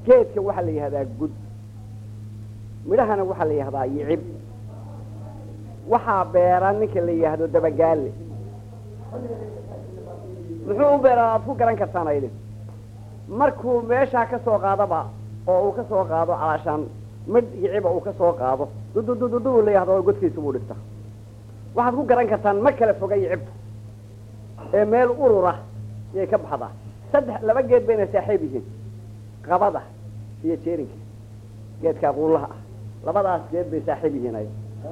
geedka waxaa la yihahdaa gud midhahana waxaa la yihahdaa yicib waxaa beera ninka la yidhaahdo dabagaale muxuu u beeraa aad ku garan kartaan aydin markuu meeshaa ka soo qaadaba oo uu ka soo qaado calaashaan midh yiciba uu ka soo qaado dududududu la yihahdo godkiisa buu dhigta waxaad ku garan kartaan ma kala foga yicibta ee meel urura yay ka baxdaa saddex laba geed bayna saaxiib yihiin qabada iyo jeerinka geedkaa quullaha ah labadaas geed bay saaxiib yihiin ay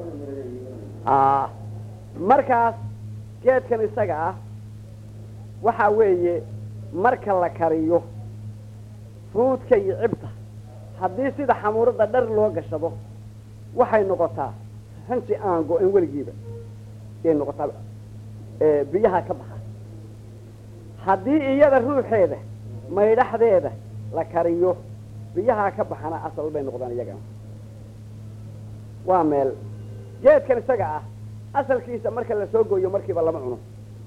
markaas geedkan isaga ah waxaa weeye marka la kariyo fruudka iyo cibta haddii sida xamuurada dhar loo gashado waxay noqotaa hanji aan go-in weligiiba yay noqotaa biyaha ka baxa haddii iyada ruuxeeda maydhaxdeeda la kariyo biyaha ka baxana asal bay noqdaan iyagana waa meel geedkan isaga ah asalkiisa marka la soo gooyo markiiba lama cuno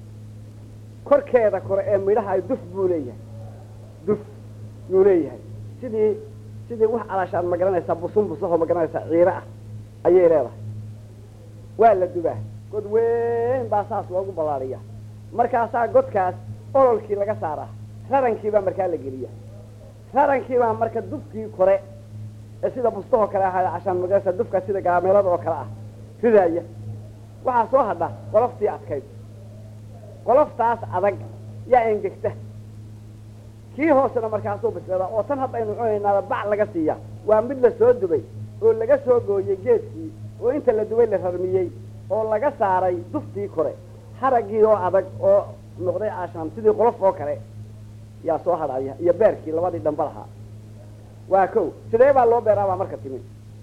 korkeeda kore ee midhaha duf buu leeyahay duf yuu leeyahay sidii sidii wax calaashaad ma garanaysaa busun busahoo ma garanaysaa ciiro ah ayay leedahay waa la dubaa god weyn baa saas loogu ballaariya markaasaa godkaas ololkii laga saaraa rarankiibaa markaa la geliya rarankiibaa marka dufkii kore ee sida bustahoo kale ahaa cashaan magarasa dufka sida gaameelada oo kale ah ridaaya waxaa soo hadha qoloftii adkayd qoloftaas adag yaa engegta kii hoosena markaasuu bislada oo tan haddaynu cunaynaaba bac laga siiya waa mid la soo dubay oo laga soo gooyey geedkii oo inta la dubay la rarmiyey oo laga saaray duftii kore haraggii oo adag oo noqday aashaan sidii qolof oo kale yaa soo hadhaya iyo beerkii labadii dhamba lahaa waa kow sidee baa loo beeraabaa marka timi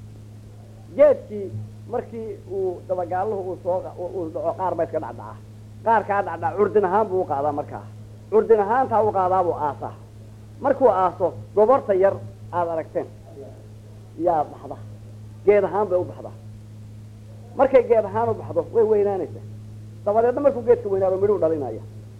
geedkii markii uu dabagaaluhu uu soo uu dhaco qaar ba iska dhacdhacaa qaarkaa dhacdhaca curdin ahaan buu u qaadaa markaa curdin ahaantaa u qaadaabuu aasaa markuu aaso goborta yar aada aragteen yaa baxda geed ahaan bay u baxdaa markay geed ahaan u baxdo way weynaanaysaa dabadeedna markuu geedka weynaado midhuu dhalinaya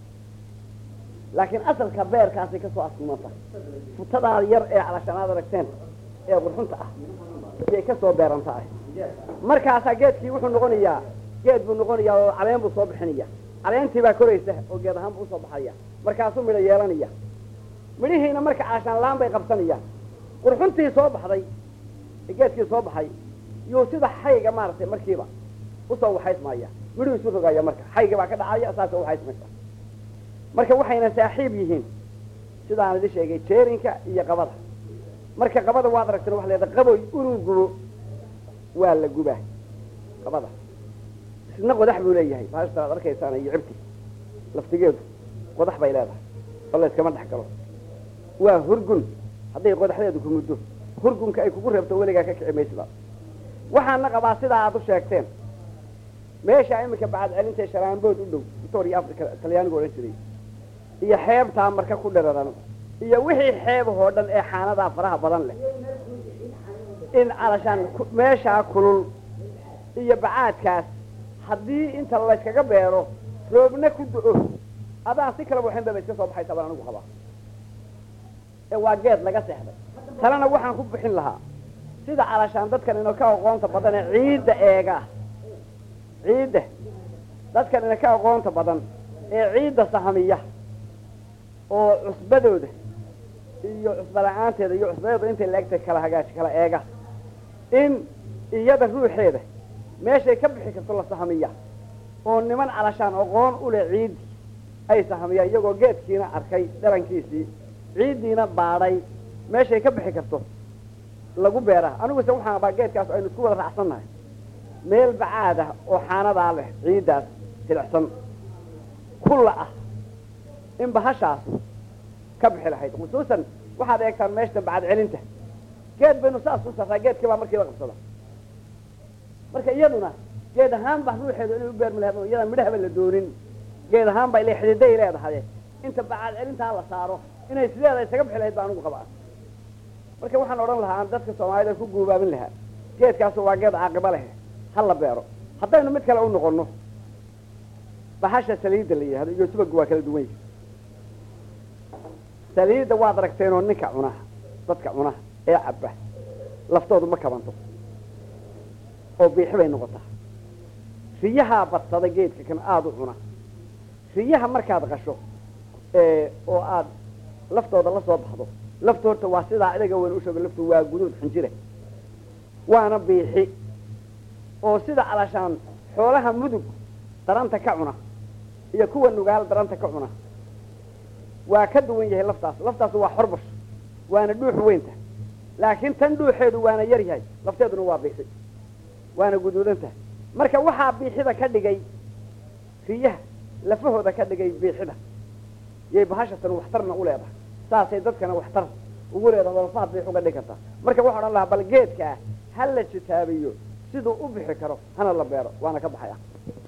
laakiin asalka beerkaasay kasoo askumanta futadaa yar ee calashaan aad aragteen ee qurxunta ah ayay kasoo beerantaah markaasaa geedkii wuxuu noqonayaa geed buu noqonayaa oo caleen buu soo bixinaya caleentii baa koraysa oo geed ahaan buu usoo baxaya markaasuu midho yeelanaya midhihiina marka calashaan laan bay qabsanayaan qurxuntii soo baxday ee geedkii soo baxay yuu sida xayga maaragtay markiiba usoo waxaysmaya midhuu isu rogaya marka xayga baa ka dhacaya saasoo waxaysmaysa marka waxayna saaxiib yihiin sidaan idin sheegay jeerinka iyo qabada marka qabada waad aragteen waxa leedahay qaboy inuu gubo waa la gubaa qabada isna qodax buu leeyahay baashta aad arkaysaan iyo cibti laftigeedu qodax bay leedahay oo la iskama dhex galo waa hurgun hadday qodaxdeedu ku muddo hurgunka ay kugu reebto weligaa ka kici maysiba waxaana qabaa sidaa aad u sheegteen meesha iminka bacad celintee sharaanbood u dhow victoria africa talyaanigu odhan jiray iyo xeebtaa marka ku dhararan iyo wixii xeebahoo dhan ee xaanadaa faraha badan leh in calashaan meeshaa kulul iyo bacaadkaas haddii inta layskaga beero roobna ku do-o adaan si kalaba waxin baba iska soo baxaysa baan anigu qabaa ee waa geed laga seexday talena waxaan ku bixin lahaa sida calashaan dadkan ina ka aqoonta badan ee ciidda eega ciidda dadkan ina ka aqoonta badan ee ciidda sahamiya oo cusbadooda iyo cusba la-aanteeda iyo cusbadeedu intay laegtay kala hagaaji kala eega in iyada ruuxeeda meeshay ka bixi karto la sahamiya oo niman calashaan aqoon u leh ciiddi ay sahamiyaan iyagoo geedkiina arkay dharankiisii ciiddiina baadhay meeshay ka bixi karto lagu beeraa aniguse waxaan abaa geedkaas aynu isku wada raacsannahay meel bacaad ah oo xaanadaa leh ciiddaas jilicsan kulla ah in bahashaas ka bixi lahayd khusuusan waxaad eegtaan meeshta bacad celinta geed baynu saas u sarraa geedkii baa markiiba qabsada marka iyaduna geed ahaan baa ruuxeedu inay u beermi lahayd oo iyadaan midhahaba la doonin geed ahaan baa ile xididay leedahay inta bacad celintaa la saaro inay sideeda isaga bixi lahayd baa anigu qabaa marka waxaan odhan lahaa aan dadka soomaalida ku guubaabin lahaa geedkaasu waa geed caaqiba leh ha la beero haddaynu mid kale u noqono bahasha saliidda la yidhahdo iyo subagu waa kala duwan yihi saliidda waad aragteenoo ninka cuna dadka cuna ee cabba laftoodu ma kabanto oo biixi bay noqotaa riyahaa badsada geedka kan aada u cuna riyaha markaad qasho oo aad laftooda la soo baxdo laftu horta waa sidaa idaga weyn usheego laftu waa guduud xinjire waana biixi oo sida alashaan xoolaha mudug daranta ka cuna iyo kuwa nugaal daranta ka cuna waa ka duwan yahay laftaas laftaas waa xorbash waana dhuux weynta laakiin tan dhuuxeedu waana yar yahay lafteeduna waa biixi waana guduudan tahay marka waxaa biixida ka dhigay riyaha lafahooda ka dhigay biixida yay bahashatan waxtarna u leedahay saasay dadkana waxtar ugu leedahay lafaha biix uga dhigi kartaa marka waxaa odhan lahaa bal geedkaa ha la jitaabiyo siduu u bixi karo hana la beero waana ka baxaya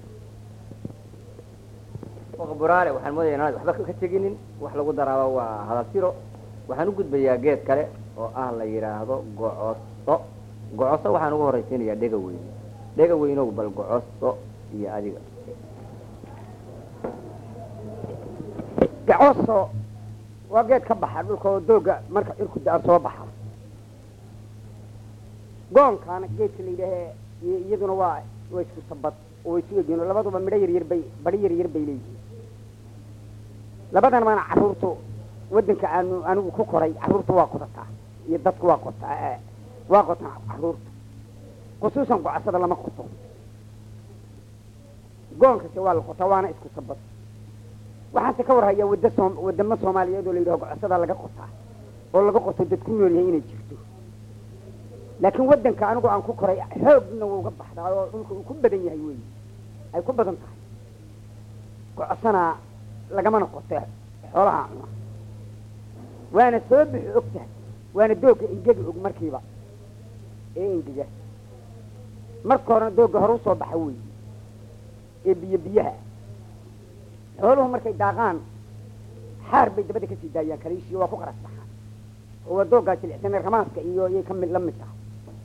buraale waxaan moodaya inaad waxba ka teginin wax lagu daraaba waa hadal tiro waxaan u gudbayaa geed kale oo ah la yidhaahdo gocoso gocoso waxaan ugu horraysiinayaa dhega weyn dhega weynow bal gocoso iyo adiga gacoso waa geed ka baxa dhulka oo dooga marka cirku da soo baxa goonkaana geedka la yidhaahe iyaduna waa waa isku sabad oo way isu egyihin oo labaduba midho yar yar bay bari yar yar bay leeyihiin labadan maana carruurtu waddanka aanu anigu ku koray carruurtu waa qodataa iyo dadku waa qotaa waa qotaa carruurtu khusuusan gocasada lama qoto goonkase waa la qotaa waana isku sabad waxaanse ka warhayaa wadda soom wadamo soomaaliyeed oo la yidhaho gocasada laga qotaa oo laga qoto dad ku nool yahay inay jirto laakiin waddanka anigu aan ku koray xoogna wuu uga baxdaa oo dhulka uu ku badan yahay wey ay ku badan tahay gocosana lagamana qote xoolaha cuna waana soo bixi og tahay waana doogga ingegi og markiiba ee ingega marka horena doogga hore usoo baxa wey ee biyo biyaha xooluhu markay daaqaan xaar bay dabada kasii daayaan kaliishiyo waa ku qaras baxaan oo waa dooggaa jilicsanee ramaaska iyo iyay ka mid la mid tahay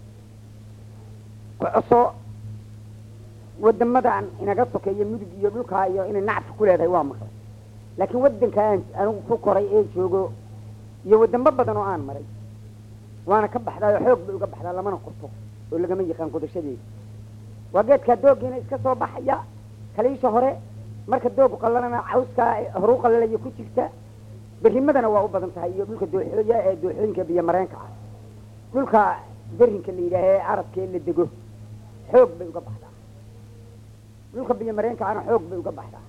gocoso wadamadan inaga sokeeyo mudug iyo dhulkaa iyo inay nacfi ku leedahay waa maqlay laakiin waddankaan anigu ku koray ee joogo iyo wadamo badan oo aan maray waana ka baxdaa oo xoog bay uga baxdaa lamana qoto oo lagama yaqaan qodashadeeda waa geedkaa dooggiina iska soo baxaya kaliisha hore marka doogu qallanana cawskaa horu qallalaya ku jirta berimadana waa u badan tahay iyo dhulka dooxooya ee dooxooyinka biyo mareenka ah dhulka berinka la yidhaahee carabkee la dego xoog bay uga baxdaa dhulka biyo mareenka ana xoog bay uga baxdaa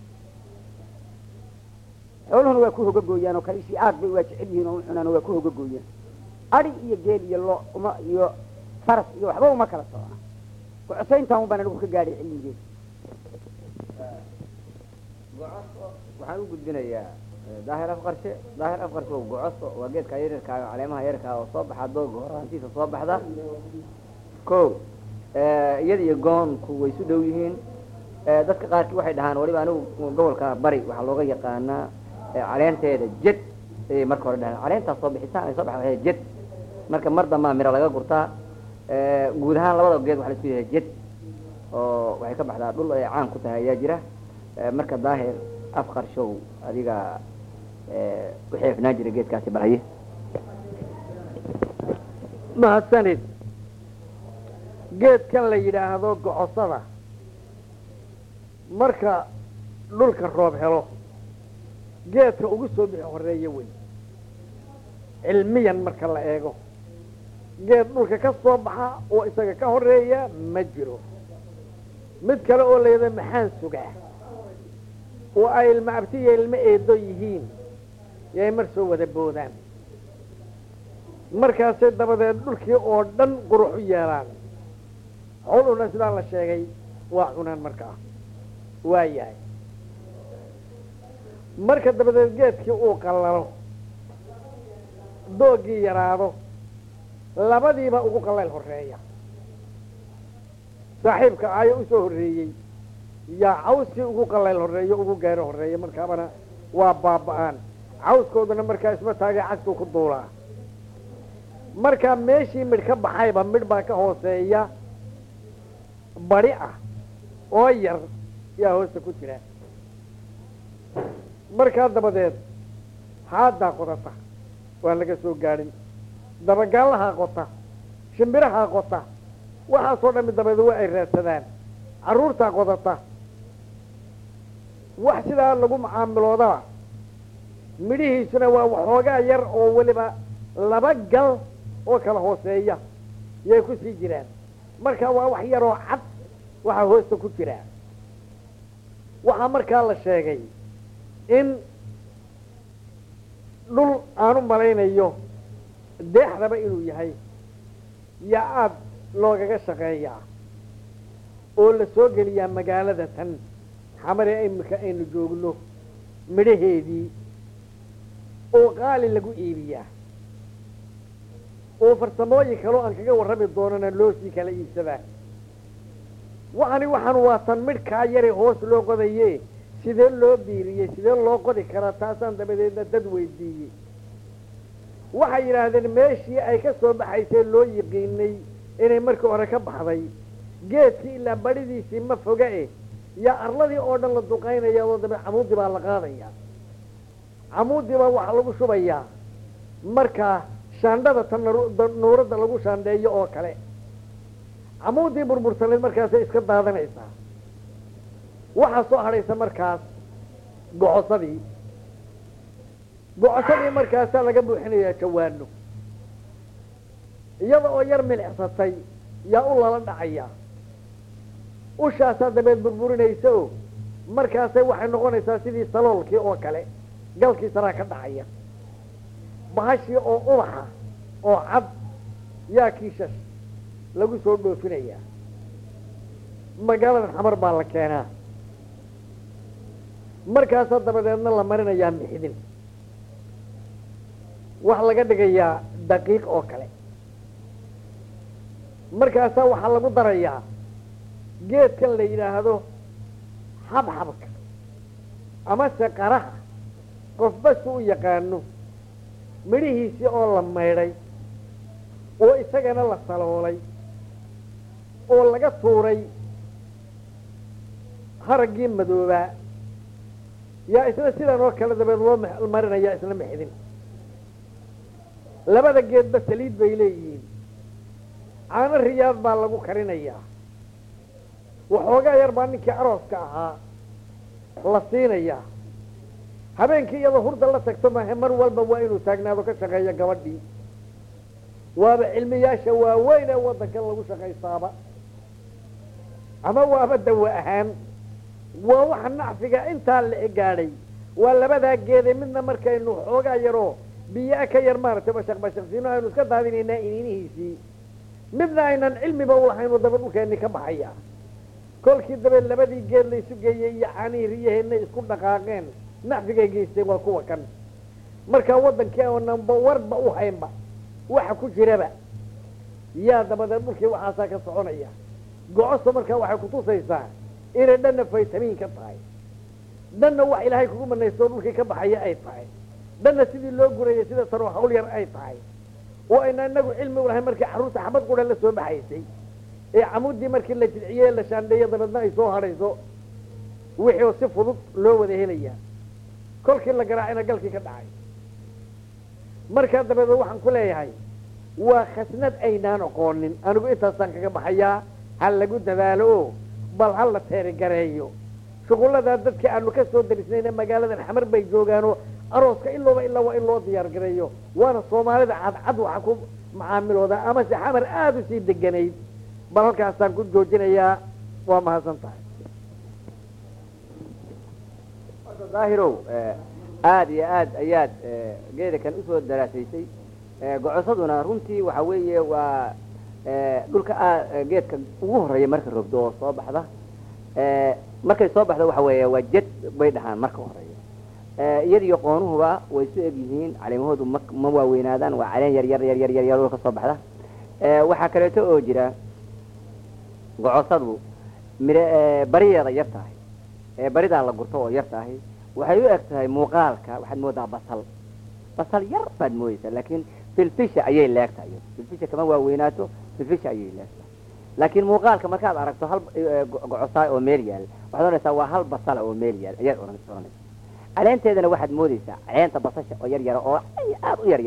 xooluhuna waa ku hogagooyaan oo kaliishii aad bay waa jecel yihiin oo u cunaan oo waa ku hogagooyaan adi iyo geel iyo lo uma iyo faras iyo waxba uma kala socona gocosayntan un baan anigu ka gaadhay cilmigeeda gocoso waxaan u gudbinayaa daahir afqarshe daahir afqarshe oo gocoso waa geedka yaryarkaa oo caleemaha yararkaa oo soo baxa dooga horaantiisa soo baxda ko iyada iyo goonku way isu dhow yihiin dadka qaarkii waxay dhahaan waliba anigu gobolka bari waxaa looga yaqaanaa caleenteeda jed ayay marka hore dhahaan caleentaas soo bixitaan ay soo baxda jed marka mar dambaa miro laga gurtaa guud ahaan labada geed waxa la isku yahay jed oo waxay ka baxdaa dhul ay caan ku tahay ayaa jira marka daahir afqarshow adiga u xeefnaan jira geedkaasi balhaye mahadsanid geedkan la yidhaahdo gocosada marka dhulka roob helo geedka ugu soo bixi horeeya wey cilmiyan marka la eego geed dhulka ka soo baxa oo isaga ka horeeya ma jiro mid kale oo layada maxaan sugaa oo ay ilma abti iyo ilmo eedo yihiin yay mar soo wada boodaan markaasay dabadeed dhulkii oo dhan qurux u yeelaan howluna sidaa la sheegay waa cunaan markaa waa yahay marka dabadeed geedkii uu qallalo doogii yaraado labadiiba ugu qallayl horeeya saaxiibka aayo usoo horreeyey yaa cawskii ugu qallayl horeeyo ugu gaaro horeeya markaabana waa baaba-aan cawskooduna markaa isma taagay cagtuu ku duulaa markaa meeshii midh ka baxayba midh baa ka hooseeya badi ah oo yar yaa hoosta ku jira markaa dabadeed haaddaa qodata waan laga soo gaadhin dabagaalahaa qota shimbirahaa qota waxaasoo dhami dabeed waa ay raadsadaan carruurtaa qodata wax sidaa lagu macaamiloodaba midhihiisuna waa waxoogaa yar oo weliba laba gal oo kala hooseeya yay ku sii jiraan marka waa wax yaroo cad waxaa hoosta ku jira waxaa markaa la sheegay in dhul aan u malaynayo deexdaba inuu yahay yaa aada loogaga shaqeeyaa oo la soo geliyaa magaalada tan xamare imika aynu joogno midhaheedii oo qaali lagu iibiyaa oo farsamooyin kaloo aan kaga warrami doonana loo sii kala iibsadaa waxani waxaan waa tan midhkaa yare hoos loo qodaye sidee loo biiriyey sidee loo qodi karaa taasaan dabadeedna dad weydiiyey waxay yidhaahdeen meeshii ay ka soo baxaysee loo yiqiinay inay markii hore ka baxday geedkii ilaa badhidiisii ma foga eh yaa arladii oo dhan la duqaynaya oo dabe camuudii baa la qaadaya camuudii baa waxaa lagu shubayaa markaa shaandhada tan nuuradda lagu shaandheeyo oo kale camuudii burbursaneed markaasay iska daadanaysaa waxaa soo hadhaysa markaas gocosadii gocosadii markaasaa laga buuxinayaa jawaano iyada oo yar milicsatay yaa u lala dhacaya ushaasaa dabeed burburinaysa o markaasay waxay noqonaysaa sidii saloolkii oo kale galkii saraa ka dhacaya bahashii oo ubaxa oo cad yaa kiishash lagu soo dhoofinayaa magaalada xamar baa la keenaa markaasaa dabadeedna la marinayaa mixdin waxaa laga dhigayaa daqiiq oo kale markaasaa waxaa lagu darayaa geedkan la yidhaahdo xabxabka amase qaraha qofba si u yaqaano midhihiisii oo la maydhay oo isagana la saloolay oo laga tuuray haraggii madoobaa yaa isna sidan oo kale dabeed loo marinayaa isla mixdin labada geedba saliid bay leeyihiin caano riyaad baa lagu karinayaa waxoogaa yar baa ninkii arooska ahaa la siinayaa habeenkii iyadoo hurda la tagto mahe mar walba waa inuu taagnaado ka shaqeeyo gabadhii waaba cilmiyaasha waaweyn ee waddankan lagu shaqaystaaba ama waaba dawa ahaan waa waxa nacfiga intaa la gaadhay waa labadaa geede midna markaynu xoogaa yaroo biyaa ka yar maaragtay bashaq bashaqsiino aynu iska daadinaynaa iniinihiisii midna aynan cilmiba ulahaynoo daba dhulkeenni ka baxaya kolkii dabeed labadii geed la isu geeyey iyo caanihii riyaheenna isku dhaqaaqeen nacfigay geysteen waa kuwa kan markaa waddankii oonanba warba u haynba waxa ku jiraba yaa dabadeed dhulkii waxaasaa ka soconaya gocosta markaa waxay kutusaysaa inay dhanna faytamiin ka tahay dhanna wax ilaahay kugu manaystoo dhulkii ka baxaya ay tahay dhanna sidii loo gurayay sida tanoo hawl yar ay tahay oo ayna inagu cilmi u lahay markii carruurta xabad qura la soo baxaysay ee camuddii markii la jilciyey la shaandheeyo dabeedna ay soo hadhayso wixii oo si fudud loo wada helayaa kolkii la garaacayna galkii ka dhacay markaa dabeedeed waxaan ku leeyahay waa khasnad aynaan aqoonin anigu intaasaan kaga baxayaa ha lagu dadaalo o bal ha la teerigareeyo shuqulladaa dadkii aanu ka soo darisnayna magaaladan xamar bay joogaanoo arooska ilooba ilaa waa in loo diyaar gareeyo waana soomaalida cadcad waxa ku macaamilooda amase xamar aada u sii deganayd bal halkaasaan ku joojinayaa waa mahadsan tahay daahirow aada iyo aad ayaad geeda kan usoo daraasaysay gocosaduna runtii waxa weeye waa dhulka a geedka ugu horeeya marka rogdo oo soo baxda markay soo baxda waxa weeye waa jed bay dhahaan marka horeeya iyadiyo qoonuhuba way isu eg yihiin caleemahoodu ma ma waaweynaadaan waa caleen yar yar yar yar yar yar dhulka soo baxda waxaa kaleeto oo jira gocosadu mire bariyeeda yar tahay baridaa la gurto oo yar tahay waxay u eg tahay muuqaalka waxaad moodaa basal basal yar baad moodeysaa laakiin filfisha ayay leegtahay filfisha kama waaweynaato filfisha ayay leegtahay laakiin muuqaalka markaad aragto hal gocosaay oo meel yaal waxaad oranaysaa waa hal basala oo meel yaal ayaad oranaysaa caleenteedana waxaad moodeysaa caleenta basasha oo yar yara oo aada u yar yara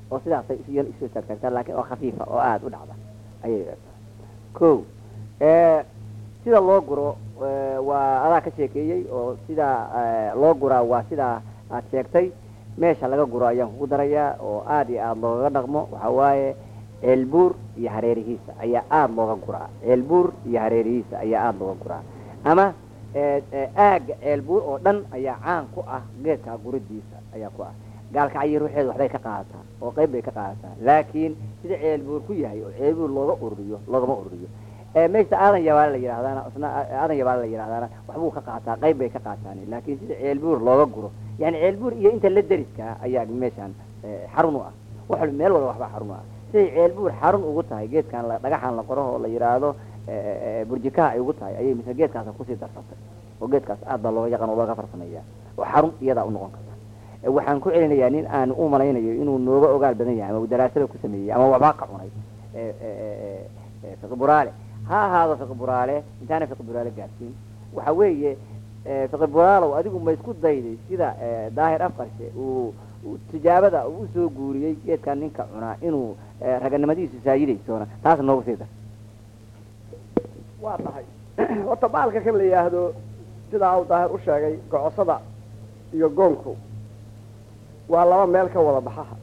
oo sidaasay isyar isu taagtaagtaa laakiin oo khafiifa oo aada u dhacda ayay leedahay ko sida loo guro eh, waa adaa ka sheekeeyey oo sida eh, loo guraa waa sidaa aad sheegtay meesha laga guro ayaan kugu darayaa oo aada iyo aada loogaga dhaqmo waxaa waaye ceelbuur iyo hareerihiisa ayaa aada looga guraa ceelbuur iyo hareerihiisa ayaa aada looga guraa ama eh, eh, aagga ceelbuur oo dhan ayaa caan ku ah geedkaa guridiisa ayaa ku ah gaalkacyo ruuxeedu waxbay ka qaadataa oo qayb bay ka qaadataa laakiin sida ceelbuur ku yahay oo ceelbuur looga ururiyo loogama ururiyo Eh, meesha aadan yabaale la yidhahdaana isna aadan yabaale la yidhahdaana waxbuu ka qaataa qayb bay ka qaataan laakiin sida ceelbuur looga guro yani ceelbuur iyo inta la deriskaa ayaa meeshaan eh, xarun u ah wax walba meel walba waxbaa xarun u ah siday ceelbuur xarun ugu tahay geedkan la dhagaxan la qoro oo la yidhaahdo eh, eh, burjikaha ay ugu tahay ayay mise geedkaas kusii darsatay oo geedkaas aad baa looga yaqaan oo looga farsameeyaa oo xarun iyadaa u noqon karta Eh, waxaan ku celinayaa nin aan u malaynayo inuu nooga ogaal badan yahay ama uu daraasada ku sameeyey ama waxbaa ka cunay eh, eh, eh, eh, fiqi buraale ha ahaado fiqi buraale intaana fiqi buraale gaarsiin waxa weeye eh, fiqi buraalow adigu ma isku dayday sida eh, daahir afqarshe uu uu tijaabada uu usoo guuriyey geedkan ninka cunaa inuu eh, raganimadiisu saayidaysoona taas noogu sii dar waa tahay horta baalka kan la yidhaahdo sidaa uu daahir u sheegay gocosada iyo goonku waa laba meel ka wada baxaha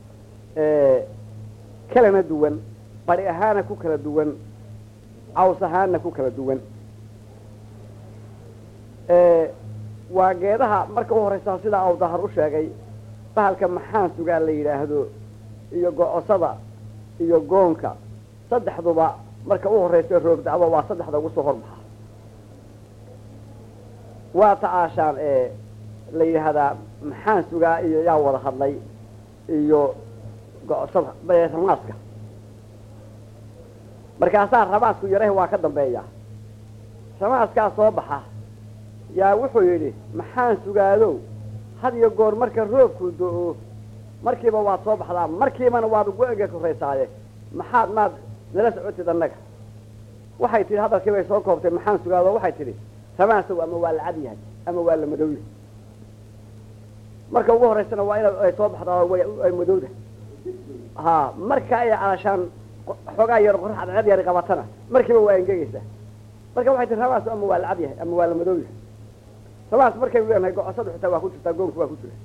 kalana duwan bari ahaana ku kala duwan caws ahaana ku kala duwan waa geedaha marka u horeysa sidaa uu dahar u sheegay bahalka maxaan sugaa la yidhaahdo iyo gocosada iyo goonka saddexduba marka u horeysa roog dacdo waa saddexda ugu soo horbaxa waa tacaashaan ee la yidhaahdaa maxaan sugaa iyo yaa wada hadlay iyo gocosada ee ramaaska markaasaa ramaasku yarahi waa ka dambeeya ramaaskaa soo baxa yaa wuxuu yidhi maxaan sugaadow had iyo goor marka roobku do-o markiiba waad soo baxdaa markiibana waad go-ega koraysaaye maxaad maad nala socotid annaga waxay tidhi hadalkii bay soo koobtay maxaan sugaado waxay tidhi ramaasow ama waa la cad yahay ama waa la madowya marka ugu horeysana waa ina ay soo baxdaa way ay madowda ha marka ay calashaan xoogaa yar qorax cad yari qabatana markiiba waa engegaysaa marka waxay tihi ramaas ama waa la cad yahay ama waa la madow yahay ramaas markaynu leenahay gocosadu xitaa waa ku jirtaa goonku waa ku jira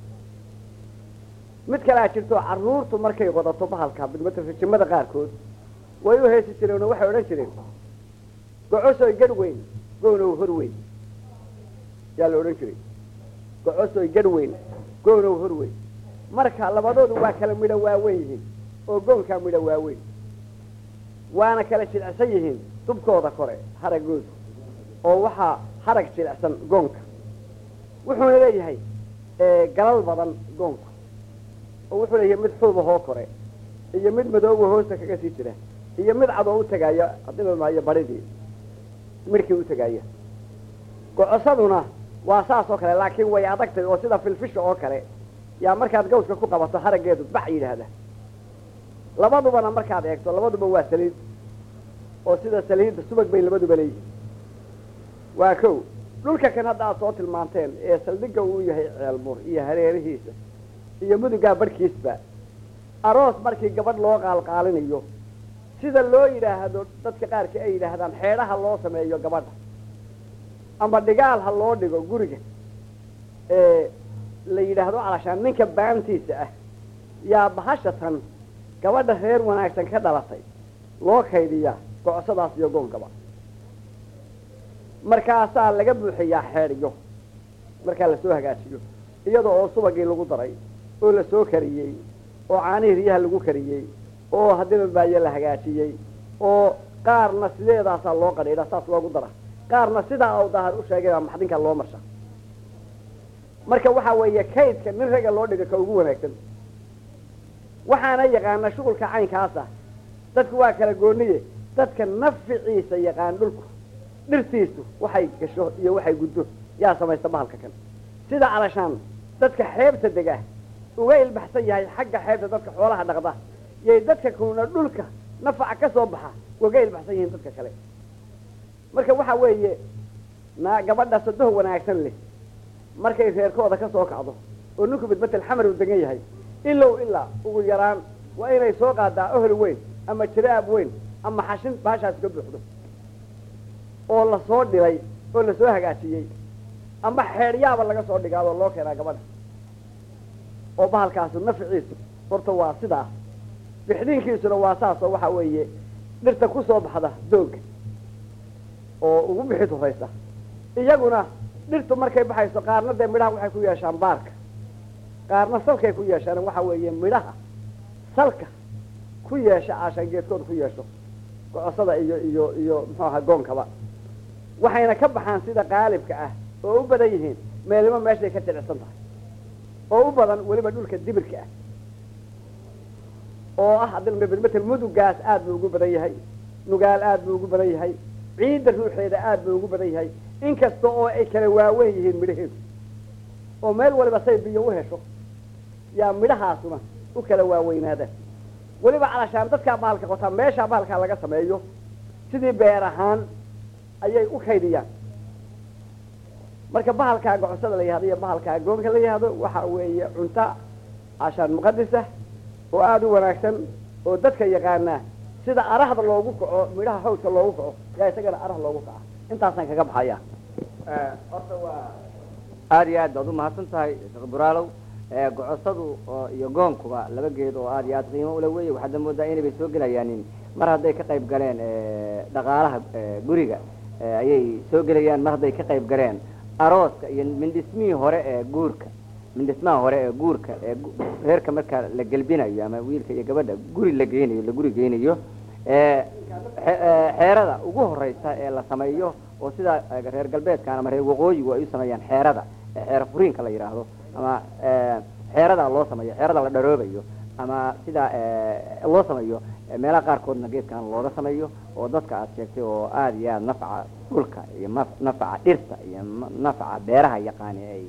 mid kalea jirto carruurtu markay qodato bahalka bidmatrajimada qaarkood way u heesi jireen oo waxay odhan jireen gocosoy gadh weyn goonow hor weyn yaa la odhan jiray gocosoy gadh weyn goonow hor weyn marka labadoodu waa kala midho waaweyn yihiin oo goonkaa midho waaweyn waana kala jilicsan yihiin dubkooda kore haragoodu oo waxaa harag jilicsan goonka wuxuuna leeyahay galal badan goonku oo wuxuu leeyahay mid xuubahoo kore iyo mid madooba hoosta kaga sii jira iyo mid cad oo u tagaaya hadii maayo baridii midhkii u tagaaya gocosaduna waa saas oo kale laakiin way adagtay oo sida filfisha oo kale yaa markaad gawska ku qabato haraggeedu bax yidhaahda labadubana markaad eegto labaduba waa saliid oo sida saliidda subag bay labaduba leeyihiin waa kow dhulka kan hadda aad soo tilmaanteen ee saldhigga uu yahay ceelmur iyo hareerihiisa iyo mudugaa barhkiisba aroos markii gabadh loo qaalqaalinayo sida loo yidhaahdo dadka qaarkii ay yidhaahdaan xeedhaha loo sameeyo gabadha ama dhigaal ha loo dhigo guriga ee la yidhaahdo calashaan ninka baantiisa ah yaa bahasha tan gabadha reer wanaagsan ka dhalatay loo kaydiyaa gocosadaas iyo goonkaba markaasaa laga buuxiyaa xeedhyo markaa lasoo hagaajiyo iyada oo subagii lagu daray oo lasoo kariyey oo caanihii riyaha lagu kariyey oo haddiba baayo la hagaajiyey oo qaarna sideedaasaa loo qadhiidha saas loogu dara qaarna sidaa u dahar u sheegay baa maxdinka loo marsha marka waxaa weeye kaydka nin ragga loo dhiga ka ugu wanaagsan waxaana yaqaana shughulka caynkaasa dadku waa kala gooniye dadka naficiisa yaqaan dhulku dhirtiisu waxay gasho iyo waxay guddo yaa samaysta bahalka kan sida calashaan dadka xeebta dega uga ilbaxsan yahay xagga xeebta dadka xoolaha dhaqda yay dadka kuna dhulka nafaca ka soo baxa uga ilbaxsan yihiin dadka kale marka waxa weeye naa gabadha sadoh wanaagsan leh markay reerkooda ka soo kacdo oo ninku midmatel xamar uu degan yahay ilow ilaa ugu yaraan waa inay soo qaadaa ohol weyn ama jiraab weyn ama xashin baashaas ka buuxdo oo lasoo dhilay oo lasoo hagaajiyey ama xeedhyaaba laga soo dhigaadoo loo keenaa gabadha oo bahalkaasu nafciisu horta waa sidaa bixdiinkiisuna waa saasoo waxa weeye dhirta ku soo baxda doogga oo ugu bixid horaysa iyaguna dhirtu markay baxayso qaarna dee midhaha waxay ku yeeshaan baarka qaarna salkay ku yeeshaan waxa weeye midhaha salka ku yeesha aashaan geedkooda ku yeesho gocosada iyo iyo iyo muxuu ahaa goonkaba waxayna ka baxaan sida qaalibka ah oo u badan yihiin meelimo meeshay ka jilicsan tahay oo u badan weliba dhulka dibirka ah oo ah adilmatel mudugaas aad buu ugu badan yahay nugaal aad buu ugu badan yahay ciidda ruuxeeda aad buu ugu badan yahay inkasta oo ay kala waaweyn yihiin midhaheedu oo meel waliba say biyo u hesho yaa midhahaasuna u kala waaweynaadaan weliba calashaan dadkaa bahalka qotaa meeshaa bahalkaa laga sameeyo sidii beer ahaan ayay u kaydiyaan marka bahalkaa gocosada la yihahdo iyo bahalkaa goonka la yihahdo waxa weeye cunto cashaan muqadisah oo aada u wanaagsan oo dadka yaqaanaa sida arahda loogu kaco midhaha hawdka loogu kaco yaa isagana arah loogu kaca intaasaan kaga baxaya horta waa aada iyo aad baad umahadsan tahay sheekh buraalow gocosadu oo iyo goonkuba laba geed oo aada iyo aad qiimo ula weeye waxaad moodaa inaybay soo gelayaanin mar hadday ka qayb galeen dhaqaalaha guriga ayay soo gelayaan mar hadday ka qayb galeen arooska iyo mindhismihii hore ee guurka mindhismaha hore ee guurka ee reerka marka la gelbinayo ama wiilka iyo gabadha guri la geynayo la guri geynayo xeerada ugu horeysa ee la sameeyo oo sida reer galbeedkan ama reer waqooyigu ay u sameeyaan xeerada xeer furiinka la yidhaahdo ama xeerada loo sameeyo xeerada la dharoobayo ama sida loo sameeyo meelaha qaarkoodna geedkan looga sameeyo oo dadka aad sheegtay oo aada iyo aada nafca dhulka iyo nafca dhirta iyo nafca beeraha yaqaani ay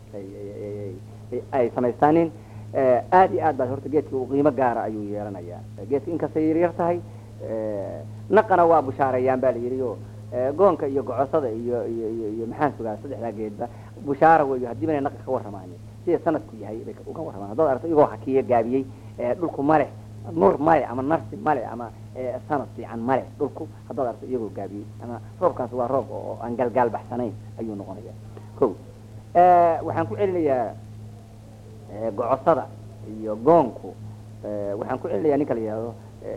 ay samaystaanin aada iyo aad baa horta geedka u qiimo gaara ayuu yeelanayaa geedka inkastay yaryar tahay naqana waa bushaareeyaan ba la yidhi o goonka iyo gocosada iyo iyo iyo iyo maxaan sugaa saddexdaa geedba bushaara weyo haddiiba inay naqa ka warramaani sida sanadku yahay bay uga warramaan haddaad aragto igoo hakiya gaabiyey dhulku male nur male ama narsi male ama sanad fiican male dhulku haddaad aragto iyagoo gaabiyey ama roobkaas waa roob oo aan galgaal baxsanayn ayuu noqonaya ko waxaan ku celinayaa gocosada iyo goonku waxaan ku celinayaa ninka la yihahdo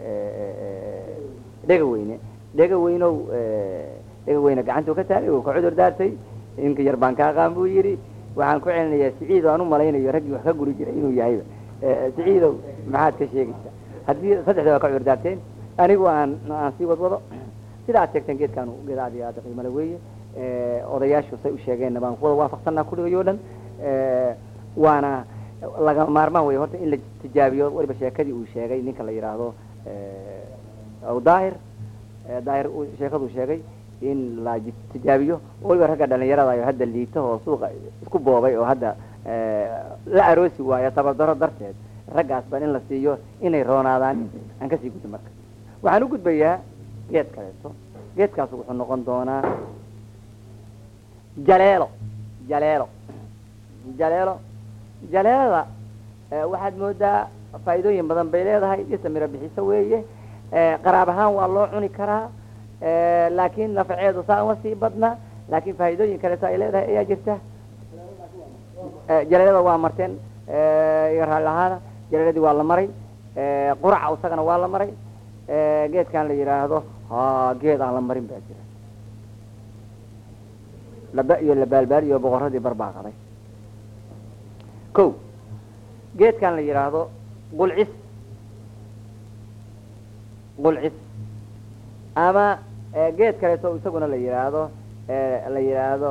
dhega weyne dhega weynow dhega weyne gacantuu ka taagay uu ka cudur daartay inka yar baan ka aqaan buu yidhi waxaan ku celinayaa siciid aan u malaynayo raggii wax ka guri jiray inuu yahayba siciidow maxaad ka sheegaysaa haddii saddexda waa ka cudur daarteen anigu aan aan sii wadwado sida aad sheegteen geedkaan geed aad iyo aad qiimale weeye odayaashu say u sheegeenna baan kuwada waafaqsanaa kulligay oo dhan waana laga maarmaan wey horta in la tijaabiyo waliba sheekadii uu sheegay ninka la yidhaahdo aw daahir daahir sheekaduu sheegay in la tijaabiyo waliba ragga dhalinyarada ayo hadda liito oo suuqa isku boobay oo hadda la aroosi waayo tabardaro darteed raggaas ban in la siiyo inay roonaadaan aan kasii gudbi marka waxaan u gudbayaa geed kaleeto geedkaas wuxuu noqon doonaa jaleelo jaleelo jaleelo jaleelada waxaad moodaa faa'iidooyin badan bay leedahay dhirta miro bixiso weeye qaraab ahaan waa loo cuni karaa laakiin nafaceedu saa uma sii badna laakiin faa'iidooyin kaleeto ay leedahay ayaa jirta jaleelada waa marteen iga raalli ahaana jaleeladii waa la maray quraca isagana waa la maray geedkan la yidhaahdo ha geed aan la marin baa jira laba iyo labaalbaal iyo boqoradii barbaaqaday ko geedkan la yidhaahdo qulcis qulcis ama geed kaleeto isaguna la yidhaahdo la yidhaahdo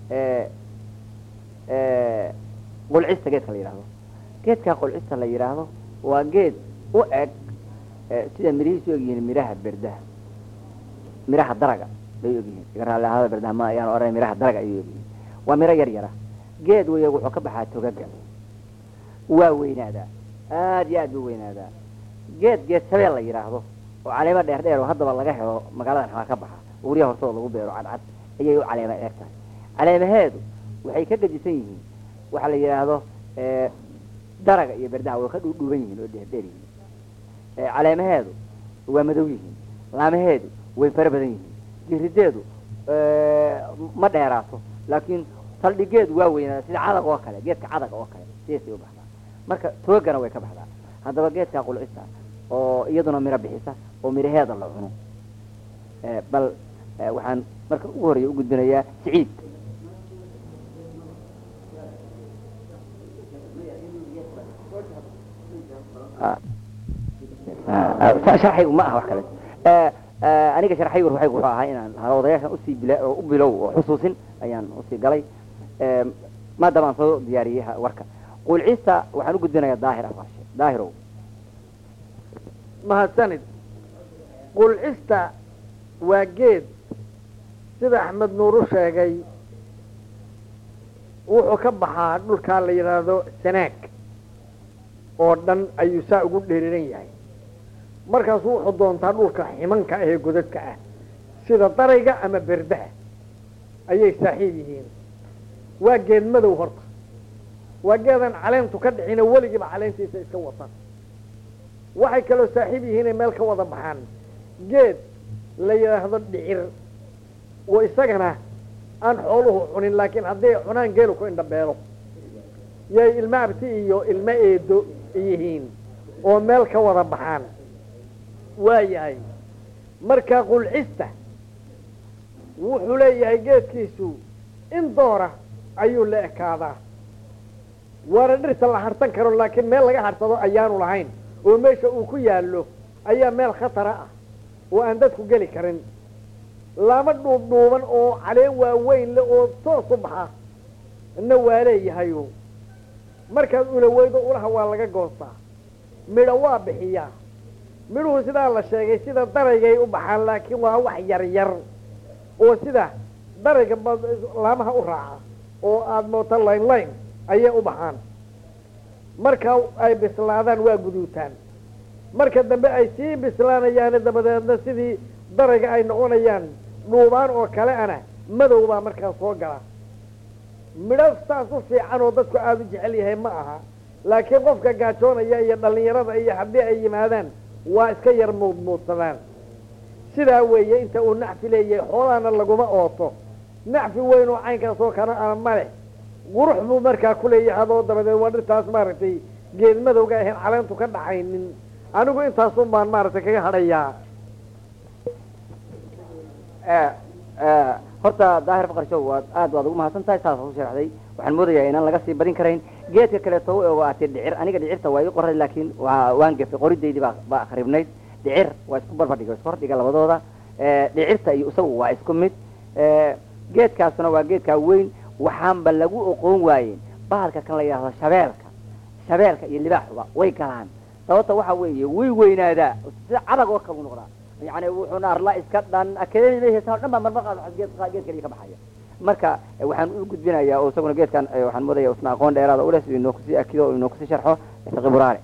qulcista geedka la yidhaahdo geedka qulcista la yidhaahdo waa geed u eg sida mirihiisu ogyihiin miraha berdaha miraha daraga bay ogyihiin iga raalli ahaada berdaha ma ayaan oranay miraha daraga ayay ogyihiin waa miro yar yara geed weya wuxuu ka baxaa togaga waa weynaadaa aada iyo aad buu weynaadaa geed geed sabeel la yidhaahdo oo caleemo dheer dheer oo haddaba laga helo magaalada xamaa ka baxa uuryaha hortooda lagu beero cadcad ayay u caleema dheer tahay caleemaheedu waxay ka gedisan yihiin waxaa la yidhaahdo daraga iyo berdaha way ka dhuudhuuban yihiin oo dheerdheer yihiin Eh, caleemaheedu waa madow yihiin laamaheedu way fara badan yihiin jirideedu eh, ma dheeraato laakiin saldhigeedu waa weynaa sida cadag oo kale geedka cadag oo kale sidaasay u baxdaa marka toogana way ka baxdaa haddaba geedka qulcista oo iyaduna miro bixisa oo miraheeda la cuno Eh, bal eh, waxaan marka ugu horeeya u gudbinayaa siciid Ah. Ah, ah, sharxaygu ma aha wax kale Eh, eh, aniga sharxaygu ruuxaygu wuxuu ahaa inaan halwadayaashan usii bila- oo u bilow oo xusuusin ayaan usii galay Eh, maadaama aan soo diyaariyey ha- warka qulcista waxaan u gudbinayaa daahir afqarshe daahirow mahadsanid qulcista waa geed sida axmed nuur u sheegay wuxuu ka baxaa dhulkaa la yidhaahdo sanaag oo dhan ayuu saa ugu dheeriran yahay markaasu wuxuu doontaa dhulka ximanka ah ee godadka ah sida darayga ama berdaha ayay saaxiib yihiin waa geed madow horta waa geedan caleentu ka dhicina weligiiba caleentiisa iska watan waxay kaloo saaxiib yihiinay meel ka wada baxaan geed la yidhaahdo dhicir oo isagana aan xooluhu cunin laakiin hadday cunaan geelu ku indhabeelo yay ilmo abti iyo ilmo eedo yihiin oo meel ka wada baxaan waa yahay marka qulcista wuxuu leeyahay geedkiisu in doora ayuu la ekaadaa waana dhirta la harsan karo laakiin meel laga harsado ayaanu lahayn oo meesha uu ku yaallo ayaa meel khatara ah oo aan dadku geli karin lama dhuubdhuuban oo caleen waaweyn le oo toos u baxa na waa leeyahayo markaad ulaweydo ulaha waa laga goostaa midho waa bixiyaa midhuhu sidaa la sheegay sida daraygay u baxaan laakiin waa wax yar yar oo sida darayga ba laamaha u raaca oo aada mooto layn layn ayay u baxaan marka ay bislaadaan waa guduutaan marka dambe ay sii bislaanayaane dabadeedna sidii darayga ay noqonayaan dhuubaan oo kale ana madow baa markaa soo gala midho saas u fiican oo dadku aada u jecel yahay ma aha laakiin qofka gaajoonaya iyo dhallinyarada iyo haddii ay yimaadaan waa iska yar muudmuudsadaan sidaa weeye inta uu nacfi leeyahay xoolahana laguma ooto nacfi weyn oo caynkaas oo kana ana ma leh qurux buu markaa ku leeyahay adoo dabadeed waa dhirtaas maaragtay geed madowga ahayn caleentu ka dhaxaynin anigu intaasun baan maaragtay kaga hadhayaa horta daahir faqarshow waad aad waad ugu mahadsan tahay saas u sharaxday waxaan moodayaa inaan laga sii badin karayn geedka kaleeto u ego aatee dhicir aniga dhicirta waa ii qoray laakiin waa waan gefay qoridaydii baa baa akhribnayd dhicir waa isku barbardhiga isku hordhiga labadooda dhicirta iyo isagu waa isku mid geedkaasuna waa geedkaa weyn waxaanba lagu oqoon waayeen bahalka kan la yidhahdo shabeelka shabeelka iyo libaaxuba way galaan sababta waxa weeye way weynaadaa sida cadag oo kale u noqdaa yani wuxuuna arla iska dhan akeedadiisa o dhan baa marmar qaad geed geed kaliya ka baxaya marka waxaan u gudbinayaa oo isaguna geedkan waxaan moodaya isna aqoon dheeraada uleh siduu inoo kusii akido oo inoo kusii sharxo fiqi buraare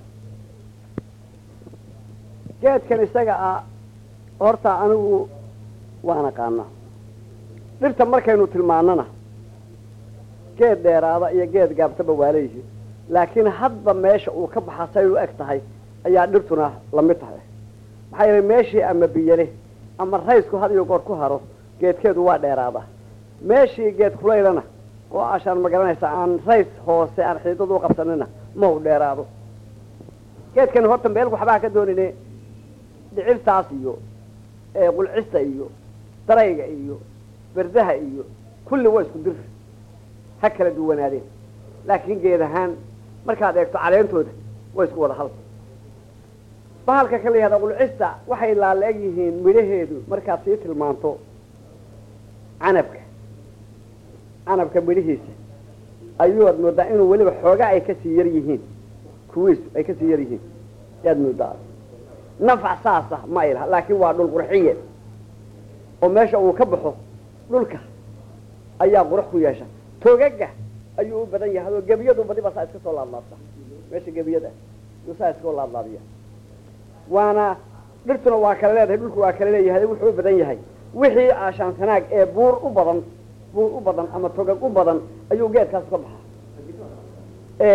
geedkan isaga ah horta anigu waan aqaanaa dhirta markaynu tilmaanana geed dheeraada iyo geed gaabtaba waa leeyihiin laakiin hadba meesha uu ka baxa say u eg tahay ayaa dhirtuna lamid tahay maxaa yeelay meeshii ama biyale ama raysku had iyo goor ku haro geedkeedu waa dheeraada meeshii geed kulaylana oo ashaan ma garanaysa aan rays hoose aan xiidadu u qabsanina ma u dheeraado geedkan horta meel waxbaa ka doonine dhicirtaas iyo qulcista iyo darayga iyo berdaha iyo kulli waa isku dir ha kala duwanaadeen laakiin geed ahaan markaad eegto caleentooda waa isku wada hal bahalka ka la yihahda qulcista waxay laala eg yihiin midhaheedu markaad sii tilmaanto canabka canabka midhihiisa ayuad moodaa inuu weliba xooga ay kasii yar yihiin kuwiisu ay kasii yar yihiin yaad moodaa nafac saasa ma ay laha laakiin waa dhul qurxiye oo meesha uu ka baxo dhulka ayaa qurux ku yeesha togaga ayuu u badan yahay oo gebiyadu badiba saa iska soo laadlaabta meesha gebiyada yuu saa iskao laadlaabiya waana dhirtuna waa kala leedahay dhulku waa kala leeyahay wuxuu u badan yahay wixii aashaan sanaag ee buur u badan buur u badan ama togag u badan ayuu geedkaas ka baxaa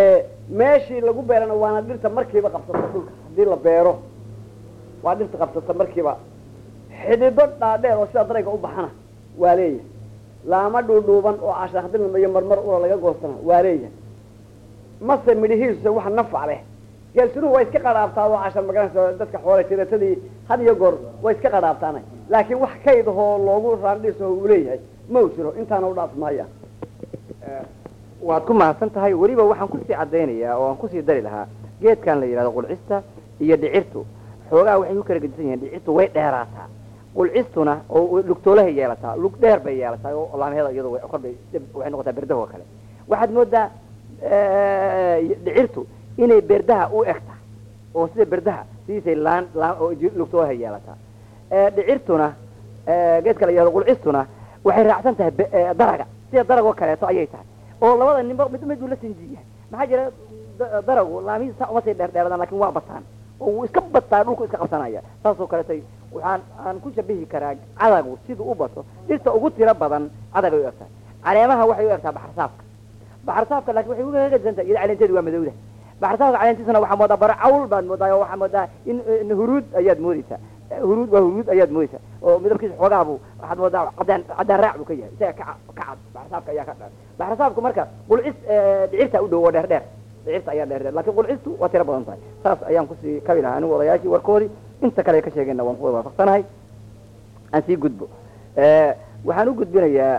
meeshii lagu beerana waana dhirta markiiba qabsata dhulka haddii la beero waa dhirta qabsata markiiba xidido dhaadheer oo sida darayga u baxana waa leeyahay laama dhuudhuuban oo cashaakdilnima iyo marmar ula laga goostana waa leeyahay mase midhihiisa wax nafac leh geelsinuhu waa iska qadhaabtaa oo cashar magaranaysa dadka xoole tiratadii had iyo goor way iska qadhaabtaana laakiin wax kaydahoo loogu raandhiisaho uu leeyahay ma u jiro intaana u dhaaf maaya waad ku mahadsan tahay weliba waxaan kusii caddaynayaa oo aan kusii dari lahaa geedkan la yidhahdo qulcista iyo dhicirtu xoogaa waxay ku kala gedisan yihiin dhicirtu way dheeraataa qulcistuna oo lugtoolahay yeelataa lug dheer bay yeelataa oo laamheeda iyadu way korbay waxay noqotaa berdaha oo kale waxaad moodaa dhicirtu inay berdaha u eg tahay oo sida berdaha sidiisay laan laan oo lugtoolahay yeelataa dhicirtuna geedka la yidhahdo qulcistuna waxay raacsan tahay daraga sida darag oo kaleeto ayay tahay oo labada ninba mid mid uu la sinji yahay maxaa jira daragu laamihiisa saa uma sii dheerdheeradaan lakin waa bataan oo wuu iska bataa dhulku iska qabsanaya saasoo kaletay waxaan aan ku shabihi karaa cadagu siduu u bato dhirta ugu tiro badan cadagay u egtahay caleemaha waxay u egtaa baxarsaafka baxarsaafka lakin waxay uga gadisantahay iyada caleenteedu waa madowda baxarsaafka caleentiisana waxaa moodaa bara cawl baad moodaa oo waxaa moodaa in huruud ayaad moodeysaa huruud waa huruud ayaad moodeysaa oo midabkiisa xoogaabu waxaad moodaa cadaan cadaan raac buu ka yahay isaga ka ka cad baxarsaafka ayaa ka dhan baxarsaafku marka qulcis dhicirta u dhow oo dheer dheer dhicirta ayaa dheer dheer lakin qulcistu waa tiro badan tahay saas ayaan kusii kabi lahaa anigu odayaashii warkoodii inta kale ka sheegayna waan kuwada waafaqsanahay aan sii gudbo waxaan u gudbinayaa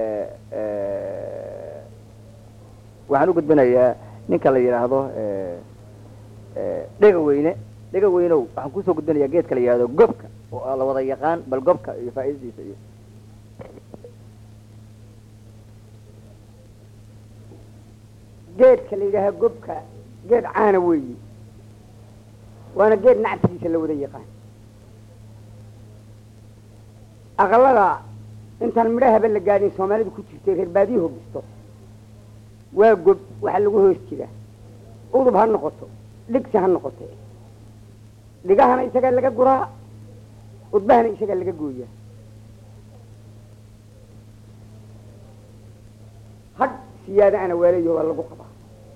waxaan u gudbinayaa ninka la yidhaahdo dhega weyne dhega weynow waxaan kusoo gudbinayaa geedka la yidhahdo gobka oo la wada yaqaan bal gobka iyo faa'iidadiisa iyo geedka la yidhaaha gobka geed caana weeyi waana geed nacabkiisa la wada yaqaan aqalada intaan midhahaba la gaadhin soomaalidu ku jirtay reer baadiyo hogisto waa gob waxaa lagu hoos jira udub ha noqoto dhigsi ha noqote dhigahana isagaa laga guraa udbahana isagaa laga gooyaa hadh siyaada ana waalayo waa lagu qabaa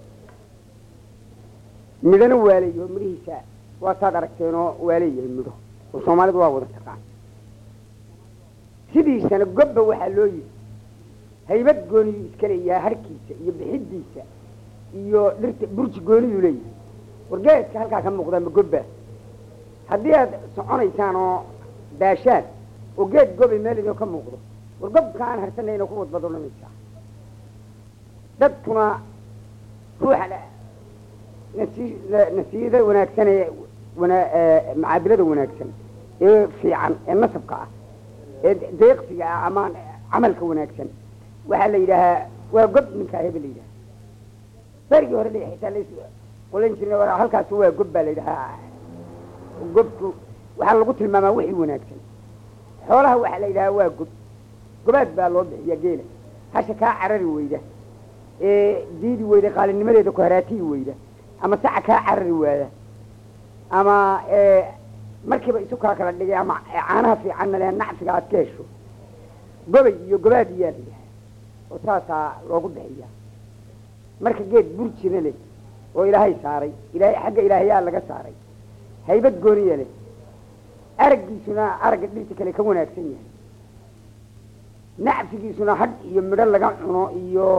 midhana waalayo midhihiisa waataad aragteenoo waaleeyahay midho oo soomaalidu waa wada taqaan sidiisana gobba waxaa loo yidhi haybad gooniyuu iska leeyahay harkiisa iyo bixidiisa iyo dhirta burji gooniyuu leeyahay wargeedka halkaa ka muuqdaa ma gobba haddii aad soconaysaan oo daashaan oo geed gobi meel idoo ka muuqdo war gobka aan harsanayna ku wadbadonanaysaa dadkuna ruuxa nasi- nasiiyada wanaagsan ee wana- ee macaadilada wanaagsan ee fiican ee nasabka ah ee deeqsiga ah ama camalka wanaagsan waxaa la yidhaahaa waa gob ninkaa hebe la yidhaha berigii hore la xitaa las qolan jirna war halkaas waa gob baa la yidhahaa gobku waxaa lagu tilmaamaa wixii wanaagsan xoolaha waxaa la yidhahaa waa gob gobaad baa loo bixiyaa geela hasha kaa carari weyda ee diidi weyda qaalinimadeeda ku haraatiyi weyda ama saca kaa carari waada ama markiiba isu kaa kala dhigay ama caanaha fiicanna le nacfiga aad ka hesho gobay iyo gobaad iyaa la yidhaha oo saasaa loogu bixiyaa marka geed burjina leh oo ilaahay saaray ilaahay xagga ilaahayaa laga saaray haybad gooniya leh araggiisuna aragga dhirta kale ka wanaagsan yahay nacfigiisuna hadh iyo midho laga cuno iyo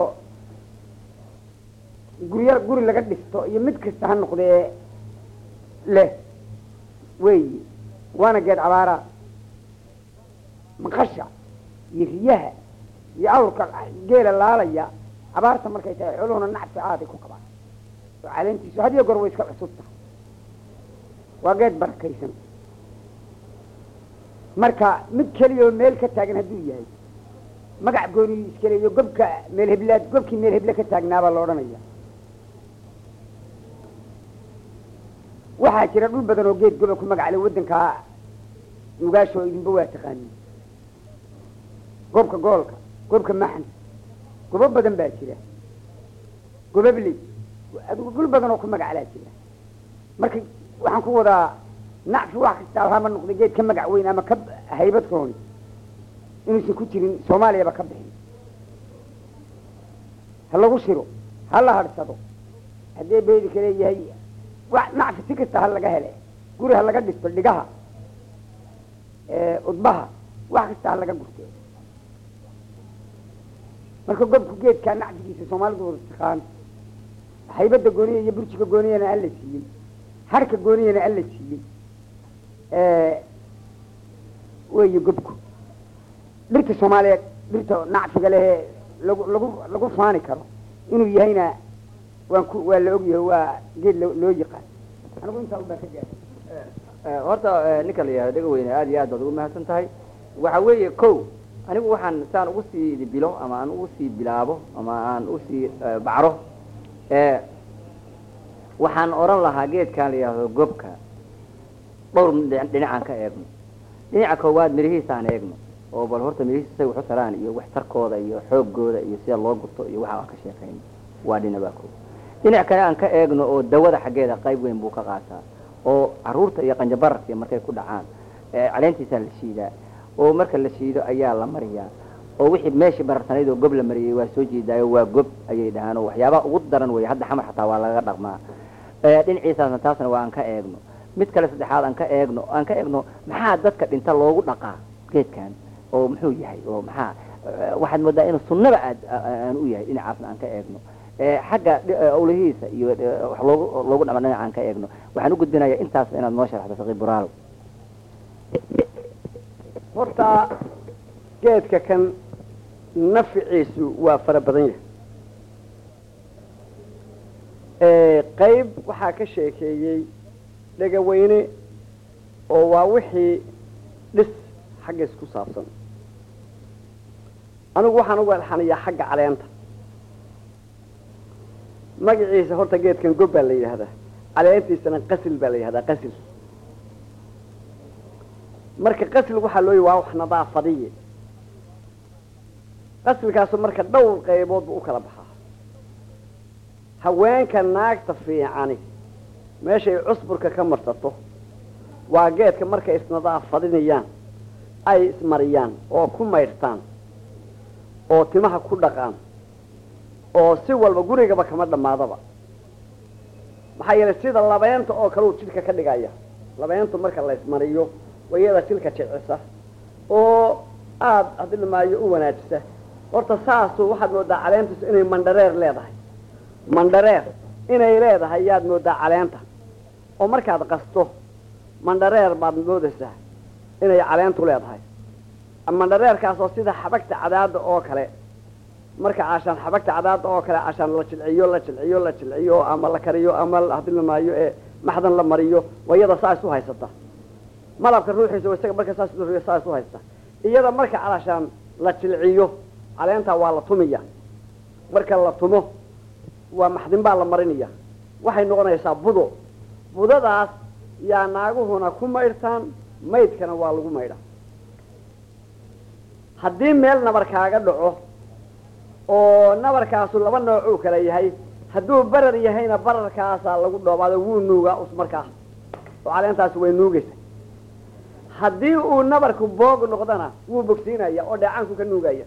guryo guri laga dhisto iyo mid kasta ha noqdee leh weyi waana geed abaara maqasha iyo riyaha iyo awrka geela laalaya abaarta markay tahay xooluhuna nacfi aaday ku qabaan oo caleentiisu hadiyo goor way iska cusub tahay waa geed barakaysan marka mid keliya oo meel ka taagan hadduu yahay magac gooniyu iska leeyo gobka meel heblaad gobkii meel heble ka taagnaabaa la odhanaya waxaa jira dhul badan oo geed goba ku magac le waddankaa nugaasho idinba waa taqaanin gobka goolka gobka maxan gobo badan baa jira gobabley adigu dhul badan oo ku magaclaa jira marka waxaan ku wadaa nacfi wax kastaa hama noqday geed ka magac weyn ama ka haybad rooni inuusan ku jirin soomaaliyaba ka bixin ha lagu shiro ha la hadhsado haddee beedi ka leeyahay wax nacfi si kasta ha laga hele guri ha laga dhisto dhigaha udbaha wax kasta ha laga gurte marka gobku geedkaa nacfigiisa soomaalidu wada taqaan haybadda gooniya iyo burjiga gooniyana alla siiyey harka gooniyana alla siiyey weeye gobku dhirta soomaaliyeed dhirta nacfiga lehee lagu lagu lagu faani karo inuu yahayna waan ku waa la ogyahay waa geed loo loo yaqaan anigu intaa ubaa ka gaara horta ninka la yihahdo dhega weyne aad iyo aad baad ugu mahadsan tahay waxa weeye ko anigu waxaan saan ugu sii bilo ama aan ugu sii bilaabo ama aan usii bacro waxaan oran lahaa geedkan la yihahdo gobka dhowr dhinacaan ka eegno dhinaca koowaad mirihiisaan eegno oo bal horta mirihiisa say waxu taraan iyo waxtarkooda iyo xoogooda iyo sida loo gurto iyo waxa aan ka sheekayno waa dhinabaa ko dhinac kale aan ka eegno oo dawada xaggeeda qayb weyn buu ka qaataa oo caruurta iyo qanjabararka markay ku dhacaan caleentiisaa la shiidaa oo marka la shiido ayaa la mariyaa oo wixii meeshii bararsanayd oo gob la mariyey waa soo jeedaayo waa gob ayay dhahaan oo waxyaabaha ugu daran wey hadda xamar xataa waa laga dhaqmaa dhinaciisaasna taasna waa aan ka eegno mid kale saddexaad aan ka eegno aan ka eegno maxaa dadka dhinta loogu dhaqaa geedkan oo muxuu yahay oo maxaa waxaad moodaa inuu sunnaba aad aan u yahay dhinacaasna aan ka eegno xagga awlihiisa iyo wax loogu loogu dhama dhinac aan ka eegno waxaan u gudbinayaa intaas inaad noo sharaxdo faqi buraalo horta geedka kan nafciisu waa fara badan yahay qayb waxaa ka sheekeeyey dhegaweyne oo waa wixii dhis xaggiis ku saabsan anigu waxaan ugu alxanayaa xagga caleenta magaciisa horta geedkan gob baa la yidhaahdaa caleentiisana qasil baa la yidhahdaa qasil marka qasil waxaa loo yi waa wax nadaafadiye qasilkaasu marka dhowr qaybood buu u kala baxaa haweenka naagta fiicani meeshay cusburka ka marsato waa geedka markay isnadaafadinayaan ay ismariyaan oo ku maydhtaan oo timaha ku dhaqaan oo si walba gurigaba kama dhammaadaba maxaa yeelay sida labeenta oo kale uu jidhka ka dhigaya labeentu marka la ismariyo wayada jidhka jicisa oo aada haddii lamaayo u wanaajisa horta saasu waxaad moodaa caleentiisu inay mandhareer leedahay mandhareer inay leedahay yaad moodaa caleenta oo markaad qasto mandhareer baad moodaysaa inay caleentu leedahay mandhareerkaasoo sida xabagta cadaada oo kale marka cashaan xabagta cadaada oo kale cashaan la jilciyo la jilciyo la jilciyo ama la kariyo ama haddii lamaayo ee maxdan la mariyo wayada saa isu haysata malabka ruuxiisa isaga marka saas saa isu haysta iyada marka calashaan la jilciyo caleentaa waa la tumiya marka la tumo waa maxdin baa la marinaya waxay noqonaysaa budo budadaas yaa naaguhuna ku maydhtaan maydkana waa lagu maydha haddii meel nabar kaaga dhaco oo nabarkaasu laba noocuu kala yahay hadduu barar yahayna bararkaasaa lagu dhoobaado wuu nuugaa us markaa oo caleentaasi way nuugaysa haddii uu nabarku boog noqdana wuu bogsiinaya oo dheecaanku ka nuugaya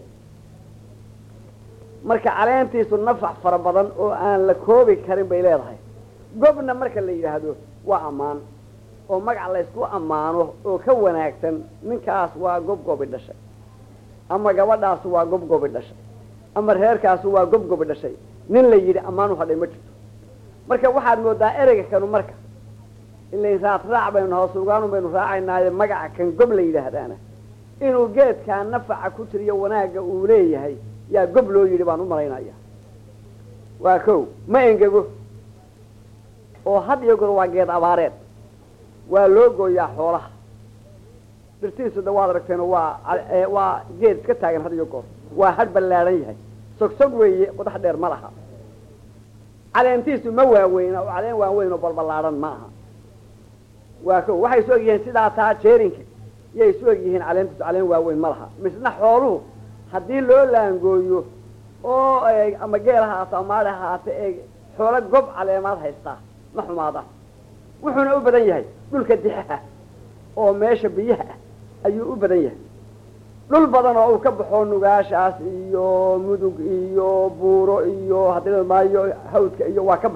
marka caleentiisu nafac fara badan oo aan la koobi karin bay leedahay gobna marka la yidhaahdo waa ammaan oo magac laysku ammaano oo ka wanaagsan ninkaas waa gobgobi dhashay ama gabadhaasu waa gobgobi dhashay ama reerkaasu waa gobgobi dhashay nin la yidhi ammaan u hadhay ma jirto marka waxaad moodaa ereyga kanu marka ilain raad raac baynu hoosugaanu baynu raacaynaaye magaca kan gob la yidhaahdaana inuu geedkaa nafaca ku tiriyo wanaagga uu leeyahay yaa gob loo yidhi baan u malaynaya waa kow ma engego oo had iyo goor waa geed abaareed waa loo gooyaa xoolaha dhirtiisu da waad aragteen waa waa geed iska taagan had iyo goor waa had ballaadhan yahay sogsog weeye qodax dheer ma laha caleentiisu ma waaweyna oo caleen waaweyn oo balballaadhan ma aha waa ko waxay isu egyihiin sidaa taa jeerinka yay isu egyihiin caleentiisu caleen waaweyn ma laha misna xooluhu haddii loo laangooyo oo ama geel haato ama maadhi haate ee xoolo gob caleemaad haystaa ma xumaada wuxuuna u badan yahay dhulka dixaha oo meesha biyaha ah ayuu u badan yahay dhul badan oo uu ka baxo nugaashaas iyo mudug iyo buuro iyo haddii maayo hawdka iyo waa ka baxa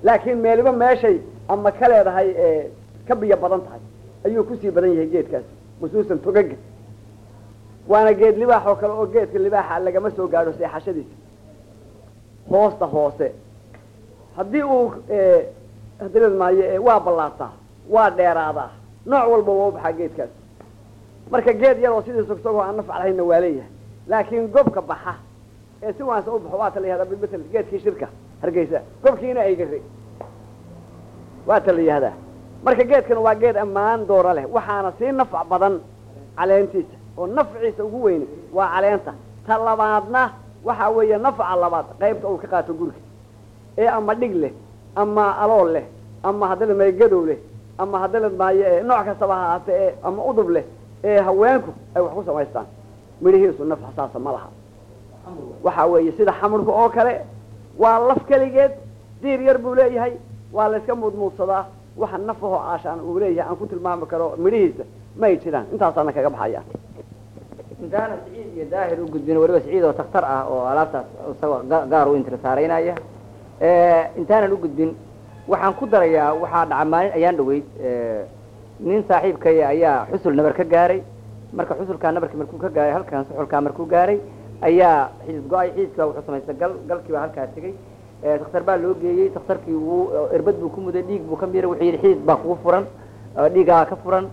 laakiin meeliba meeshay ama ka leedahay ee ka biyo badan tahay ayuu kusii badan yahay geedkaas khusuusan togaga waana geed libaax oo kale oo geedka libaaxa lagama soo gaadho seexashadiisa hoosta hoose haddii uu hadileed maayo ee waa ballaataa waa dheeraadaa nooc walba waa u baxaa geedkaas marka geed yaroo sidii sogsogoo aan nafc lahayna waa leeyahay laakiin gobka baxa ee si waansa u baxo waa ta la yihahdaa bilmatel geedkii shirka hargeysa gobkiina ay gari waa ta la yihahdaa marka geedkan waa geed ammaan doora leh waxaana sii nafc badan caleentiisa oo nafciisa ugu weyni waa caleenta ta labaadna waxaa weeye nafca labaad qaybta uu ka qaato guriga ee ama dhig leh ama alool leh ama haddala maygadow leh ama haddala maayo ee nooc kastaba ha ahaatee ee ama udub leh ee haweenku ay wax ku samaystaan midhihiisu nafca saasa ma laha waxa weeye sida xamurka oo kale waa laf keligeed diir yar buu leeyahay waa layska muudmuudsadaa waxa nafahoo aashaan uu leeyahay aan ku tilmaami karo midhihiisa may jiraan intaasaana kaga baxaya intaana siciid iyo daahir u gudbin waliba siciid oo taktar ah oo alaabtaas isagoo ga- gaar u intirsaareynaya intaanan u gudbin waxaan ku darayaa waxaa dhaca maalin ayaan dhaweyd nin saaxiibkaya ayaa xusul nabar ka gaaray marka xusulkaa nabarkii markuu ka gaaray halkan suxulkaa markuu gaaray ayaa xidid go-ay xididkaa wuxuu samaystay gal galkii baa halkaa tegey takhtar baa loo geeyey takhtarkii wuu erbad buu ku muday dhiig buu ka miiray wuxuu yidhi xidid baa kugu furan dhiigaa ka furan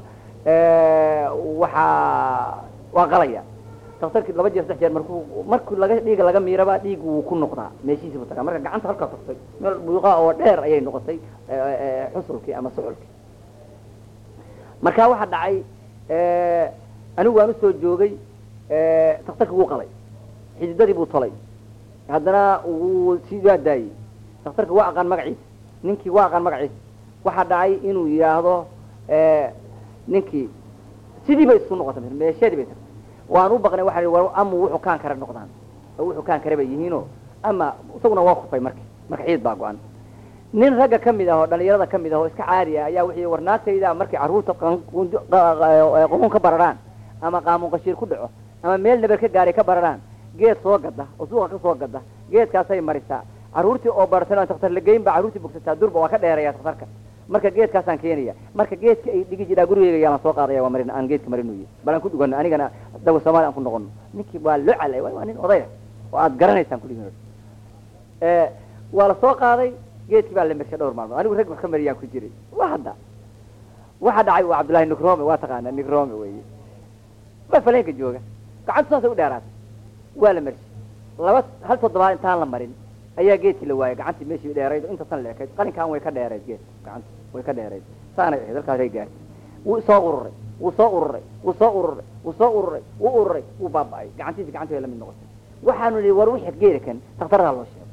waxaa waa qalaya takhtarkii laba jeer saddex jeer markuu markuu laga dhiiga laga miiraba dhiig wuu ku noqdaa meeshiisii buu tagaa marka gacanta halkaa tagtay meel buuqa oo dheer ayay noqotay xusulkii ama suxulkii marka waxaa dhacay anigu waan usoo joogay takhtarkii wuu qalay xididadii buu tolay haddana wuu sidaa daayey takhtarkii waa aqaan magaciisa ninkii waa aqaan magaciisa waxaa dhacay inuu yidhaahdo ninkii sidii bay isku noqotay meeshadii bay tagtay waan u baqnay waxaan ihi war ama wuxuu kaan kare noqdaan oo wuxuu kaan kare bay yihiinoo ama isaguna waa kufay marka marka xiid baa go-an nin ragga ka mid ah oo dhalinyarada ka mid ah oo iska caadi ah ayaa wuxuu war naagtayda markay carruurta qomuun ka bararaan ama qaamuun qashiir ku dhaco ama meel nabar ka gaaray ka bararaan geed soo gada oo suuqa ka soo gada geedkaasay marisaa carruurtii oo baratan takhtar lageyn baa carruurtii bogsataa durba waa ka dheeraya takhtarka marka geedkaasaan keenaya marka geedka ay dhigi jiraa gurigeyga yaalan soo qaadaya waa marin aan geedka marinuye bal aan ku dhugano anigana dawa soomaali aan ku noqono ninkii waa loo calay waa nin odaya oo aad garanaysaan kudhigi waa la soo qaaday geedkii baa la mershay dhowr maalmood anigu rag wax ka mariyaan ku jiray wa hadda waxa dhacay waa cabdullahi nigrome waa taqaanaa nigrome weye waa faleenka jooga gacanta saasay u dheeraatay waa la mershay laba hal toddobaad intaan la marin ayaa geedkii la waayay gacantii meeshii dheerayd oo intasan la ekayd qalinkaan way ka dheerayd geedka gacanta way ka dheerayd saanay ahayd halkaasay gaartay wuu soo ururay wuu soo ururay wuu soo ururay wuu soo ururay wuu ururay wuu baaba'ay gacantiisa gacantii way la mid noqotay waxaanu nihi war wixii geeda kan takhtardaa loo sheego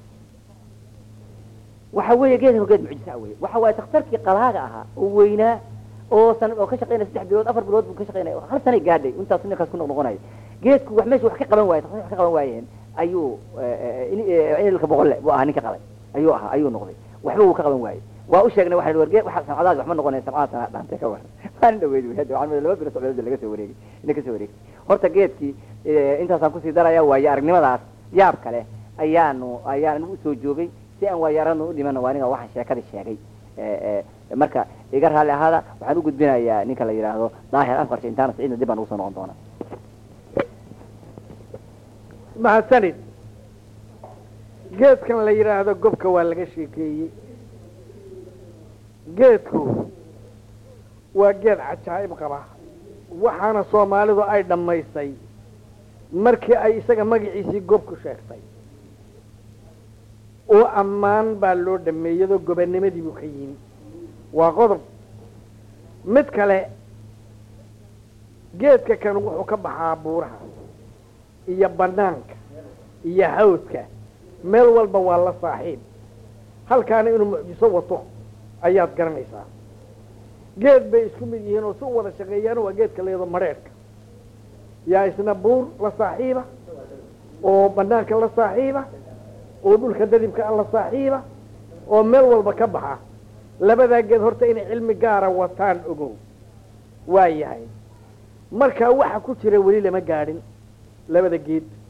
waxa weeye geedkan geed mucjisa weye waxa waaye takhtarkii qalaaga ahaa oo weynaa oo san oo ka shaqaynaya saddex bilood afar bilood buu ka shaqaynaya hal sanay gaadhay intaas ninkaas ku noqnoqonaya geedku wax meesha wax ka qaban waaye takhtar wax ka qaban waayeen ayuu inilka boqolle buu ahaa ninka qalay ayuu ahaa ayuu noqday waxba wuu ka qaban waayey waa u sheegnay waxaan warge waxa samcadaadi waxma noqonaya samcada sana dhaantay ka war waan dhaweyd wey hadda waxaan laba bilo socdood laga soo wareegay ina ka soo wareegay horta geedkii intaasaan kusii daraya waayo aragnimadaas yaab kale ayaanu ayaan usoo joogay si aan waayo aragna u dhimana waa ninga waxaan sheekadii sheegay marka iga raalli ahaada waxaan u gudbinayaa ninka la yidhaahdo daahir afqarshe intaana siciidna dib baan ugu soo noqon doonaa mahadsanid geedkan la yidhaahdo gobka waa laga sheekeeyey geedku waa geed cajaa'ib qaba waxaana soomaalidu ay dhammaysay markii ay isaga magaciisii gobku sheegtay oo ammaan baa loo dhameeyadoo gobanimadii buu ka yimi waa qodob mid kale geedka kan wuxuu ka baxaa buuraha iyo banaanka iyo hawdka meel walba waa la saaxiib halkaana inuu mucjiso wato ayaad garanaysaa geed bay isku mid yihiin oo si u wada shaqeeyaan waa geedka layado madheedhka yaa isna buur la saaxiiba oo banaanka la saaxiiba oo dhulka dadibka la saaxiiba oo meel walba ka baxa labadaa geed horta inay cilmi gaara wataan ogow waa yahay marka waxa ku jira weli lama gaadhin labada geed